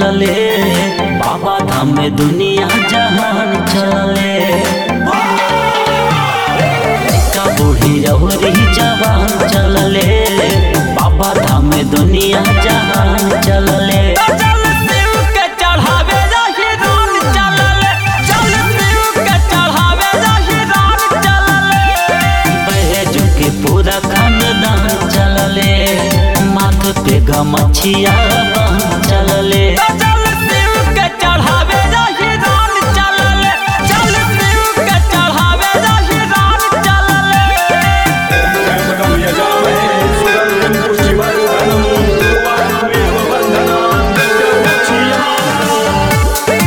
चलले बाबा धाम में दुनिया जहान चलले का बूढ़ी रहुरी जवान चलले बाबा धाम में दुनिया जहान चलले चल शिव के चढ़ावे जाहि रान चलले चल शिव के चढ़ावे जाहि रान चलले बैजू के पूरा खानदान चलले माथ पे गमछिया बांध चलले चल शिव के चढ़ावे जाहि रान चलले चल शिव के चढ़ावे जाहि रान चलले त्र्यम्बकं यजामहे सुगन्धिं पुष्टिवर्धनं उर्वारुकमेव बन्धनान् निर्मुक्ष्यमामृतात्।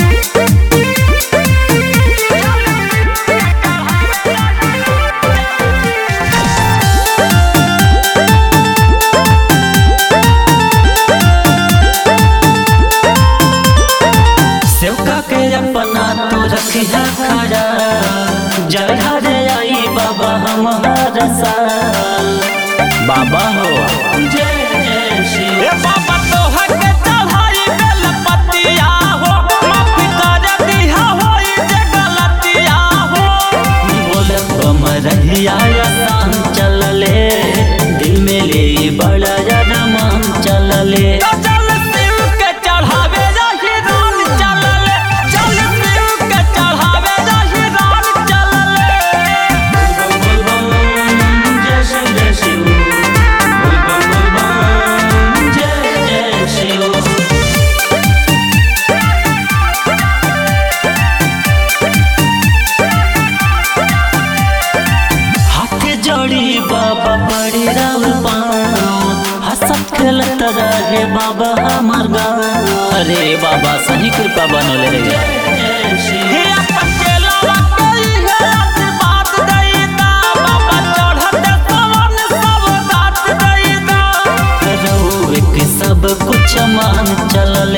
सेवका के अपना तो रखिया खड़ा जय हरे आई बाबा हमारा साल बाबा हो जय जय श्री ए बाबा तोहर के चढ़ाई बेल पतिया हो माफी कर दिया होई जे गलतिया हो बोले बम रहिया आसान चलले दिल में ले बड़ा रमान चलले चल शिव के चढ़ावे जाहि रान चलले चल शिव के चढ़ावे जाहि रान चलले बोल बम जय शिव जय शिव बोल बम बोल बम जय जय शिव हाथ जोड़ी बाबा बड़ी राव हंसत खेलत रहे बाबा हमार गाँव अरे बाबा सही कृपा बनले रे जय श्री हे अकेला कोई है आशीर्वाद देता बाबा चढ़ते पवन सब दात देता रहुए के सब कुछ मान चलल